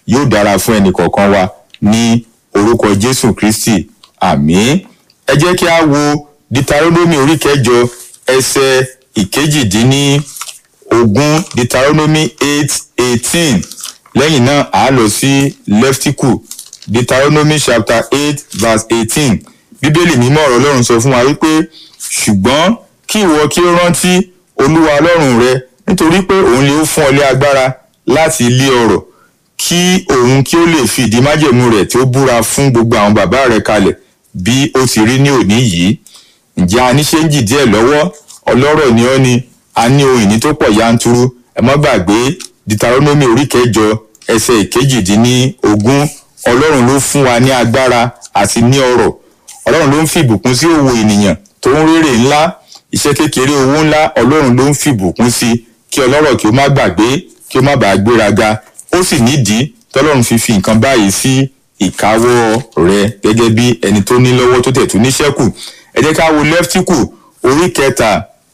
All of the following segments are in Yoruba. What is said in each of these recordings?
yóò dára fún ẹnì kọ̀ọ̀kan wa ní orúkọ jésù kristi àmín ẹ jẹ́ kí a wo deuteronomy orí kẹjọ ẹsẹ̀ ìkejìdínní ogún deuteronomy eight eighteen lẹ́yìn náà a lọ sí leftiku deuteronomy chapter eight verse eighteen bíbélì mímọ́ ọ̀rọ̀ ọlọ́run sọ fún wa wípé ṣùgbọ́n kí ìwọ kí ó rántí olúwa ọlọ́run rẹ nítorí pé òun lè fún ọ lé agbára láti lé ọrọ̀ kí òun kí ó lè fi ìdí májẹ̀mú rẹ̀ tí ó búra fún gbogbo àwọn bàbá rẹ̀ kalẹ̀ bí ó ti rí ní òní yìí ǹjẹ́ a ní ṣéǹjì díẹ̀ lọ́wọ́ ọlọ́rọ̀ ni ọ́ ni a ní ohun ìní tó pọ̀ yanturu ẹ mọ́ gbàgbé deuteronomy orí kẹjọ ẹsẹ̀ ìkejìdínní ogún ọlọ́run ló fún wa ní agbára àti ní ọrọ̀ ọlọ́run ló ń fi ìbùkún sí òwò ènìyàn tó ń rérè ńlá iṣẹ́ kékeré owó ńlá ọlọ́run ló ń fi ìbùkún sí kí ọlọ́rọ̀ kí ó má gbàgbé kí ó má bàa gbéraga ó sì nídìí tọ́lọ́run fi fi nǹkan báyìí sí ìkáwọ́ rẹ gẹ́gẹ́ bí ẹni tó ní lọ́wọ́ tó tẹ̀ tún níṣẹ́kù ẹ jẹ́ ká wo lẹ́ftíkù orí kẹta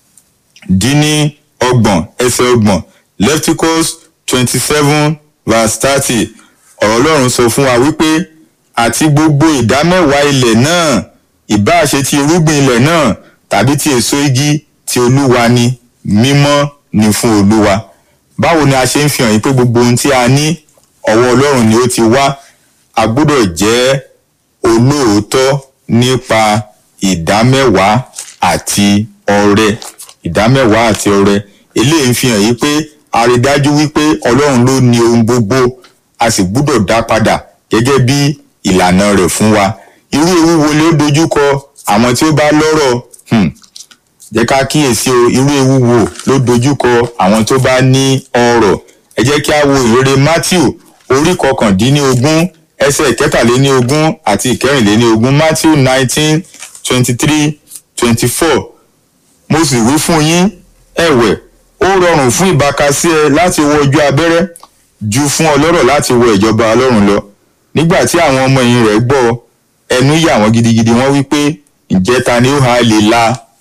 dín ní ọgbọ̀n ẹsẹ̀ ọgbọ̀n lefticus twenty seven verse thirty ọ̀rọ̀ ọlọ́run sọ fún wa wípé àti gbogbo ìdámẹ́wàá ilẹ̀ náà ìbáà ṣe ti irúgbìn ilẹ̀ náà tàbí ti èso igi ti olúwa ni mímọ́ ni fún olúwa báwo ni a ṣe ń fi hàn yín pé gbogbo ohun tí a ní ọwọ́ ọlọ́run ni ó ti wá a gbọ́dọ̀ jẹ́ olóòótọ́ nípa ìdámẹ́wàá àti ọrẹ ìdámẹ́wàá àti ọrẹ eléyìí ń fi hàn yín pé a rí dájú wípé ọlọ́run ló ní ohun gbogbo a sì gbúdọ̀ dá padà gẹ́gẹ́ bí ìlànà rẹ̀ fún wa irú ewu wo ló dojúkọ àwọn tí ó bá lọ́rọ̀ hmm. jẹ́ ká kíyèsí o irú ewu wo ló dojúkọ àwọn tó bá ní ọrọ̀ ẹ jẹ́ kí a wo ìrere matthew orí kọkàndínlógún ẹsẹ̀ ìkẹtàléníogún àti ìkẹrìnléníogún matthew nineteen twenty three twenty four mo sì wí fún yín ẹ̀wẹ̀ ó rọrùn fún ìbákasí ẹ láti wọ ojú abẹ́rẹ́ ju fún ọlọ́rọ̀ láti wọ ìjọba ọlọ́run lọ nígbà tí àwọn ọmọ ẹ̀yìn rẹ̀ gbọ́ ẹnu yà wọ́n gidigidi wọ́n wí pé ǹjẹ́ ta ni ó ha lè la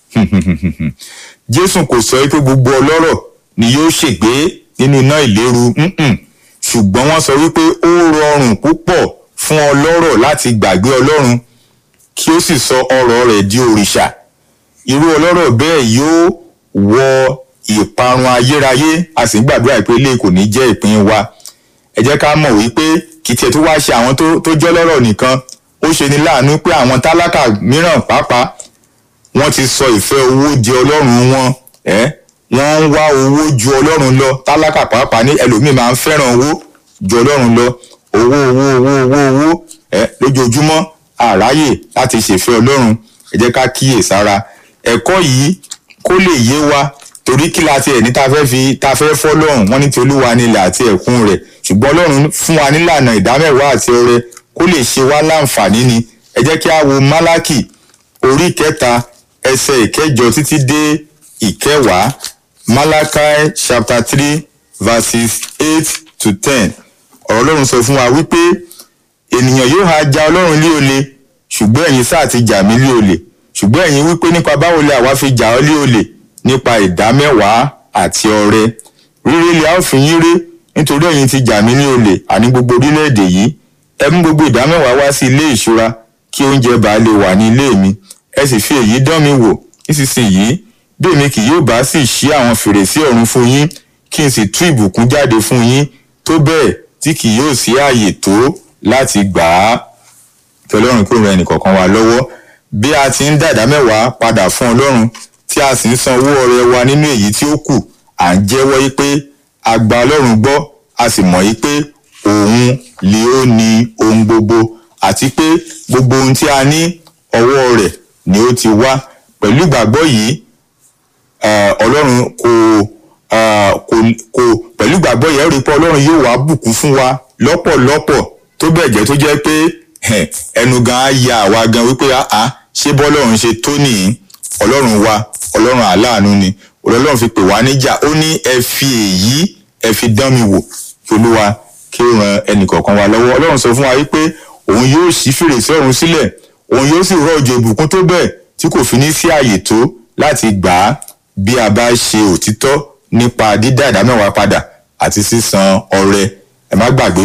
jésù kò sọ pé gbogbo ọlọ́rọ̀ ni yóò ṣègbé nínú iná ìléru ṣùgbọ́n wọ́n sọ wípé ó rọrùn púpọ̀ fún ọlọ́rọ̀ láti gbàgbé ọlọ́run kí ó sì sọ ọrọ̀ rẹ̀ di òrìṣà irú ọlọ́rọ̀ bẹ́ẹ̀ yóò wọ ìparun ayérayé a sì ń gbàdúrà pé ilé kò ní jẹ́ ìpín wa ẹ jẹ́ ká mọ̀ wípé kì í tiẹ̀ tó wá ṣe àwọn tó jẹ́ lọ́rọ̀ nìkan ó ṣe ní láàánú pé àwọn tálákà mìíràn pàápàá wọ́n ti sọ ìfẹ́ owó di ọlọ́run wọn ẹ́ wọ́n ń wá owó ju ọlọ́run lọ tálákà pàápàá ní ẹlòmíì máa ń fẹ́ràn owó ju ọlọ́run lọ owó owó owó owó owó ẹ́ lójoojúmọ́ àráyè láti ṣèfẹ́ ọlọ́run ẹ jẹ́ ká kíyè sára ẹ̀kọ́ yìí kó lè yé wa torí kí la tiẹ̀ ní ta fẹ́ fi ta fẹ́ fọ́ lọ́run wọ́n ní ti olúwa nílẹ̀ àti ẹ̀kún rẹ̀ ṣùgbọ́n ọlọ́run fún wa nílànà ìdámẹ́wàá àti ọrẹ kó lè ṣe wá láǹfààní ni ẹ jẹ́ kí a wo málákì orí kẹta ẹsẹ̀ ìkẹjọ títí dé ìkẹwàá malachi chapter three verses eight to ten ọ̀rọ̀ ọlọ́run sọ fún wa wípé ènìyàn yóò ha ja ọlọ́run lé olè ṣùgbọ́n ẹ̀yin sáà ti jà mí lé olè ṣùgbọ́n ẹ̀yin wípé nípa báwo lè àwa fi jà ọ́ lé olè nípa ìdámẹ́wàá àti ọrẹ rírí lè a ó fi yín rí nítorí ẹ̀yin ti jà mí ní olè àní gbogbo orílẹ̀-èdè yìí ẹ mú gbogbo ìdámẹ́wàá wá sí ilé ìṣúra kí oúnjẹ bá lè wà ní ilé mi ẹ sì fi èyí dán mi wò nísinsìnyí bí èmi kì yóò bá sì ṣí àwọn fèrèsé ọ̀run fún yín kí n sì tú ìbùkún jáde fún yín tó bẹ́ẹ̀ tí kì yóò sí ààyè tó láti gbà á kí ọlọ́run kó ran ẹnìkọ̀ọ̀kan wa lọ́wọ́ bí a ti ń dàdá mẹ́wàá padà fún ọlọ́run tí a sì ń san owó ọrẹ wa nínú èyí tí ó kù à ń jẹ́wọ́ yí pé a gba ọlọ́run gbọ́ a sì mọ̀ yí pé òun lè ó ní ohun gbogbo àti pé gbogbo ohun tí a ní ọwọ́ rẹ̀ ni ó ti wá pẹ̀lú ìgbàgbọ́ yìí ọlọ́run kò kò kò pẹ̀lú ìgbàgbọ́ yẹn rí i pé ọlọ́run yóò wá bùkún fún wa lọ́pọ̀lọpọ̀ tó bẹ́ẹ̀ jẹ́ tó jẹ́ pé ẹnu gan á ya àwa gan wípé àá ṣé bọ́lọ́run ṣe tó nìyí ọlọ́run wa ọlọ́run àláàánú ni ọlọ́run fi pè wá níjà ó ní ẹ fi èyí ẹ fi dán mi wò kí olúwa kí ó ran ẹnìkọ̀ọ̀kan wa lọ́wọ́ ọlọ́run sọ fún wa wípé òun yóò ṣí fèrèsé ọ̀run sílẹ̀ òun yóò sì rọ òjò ìbùkún tó bẹ́ẹ̀ tí kò fi ní sí àyè tó láti gbà á bí a bá ṣe òtítọ́ nípa dídá ìdámẹ́wàá padà àti sísan ọrẹ ẹ má gbàgbé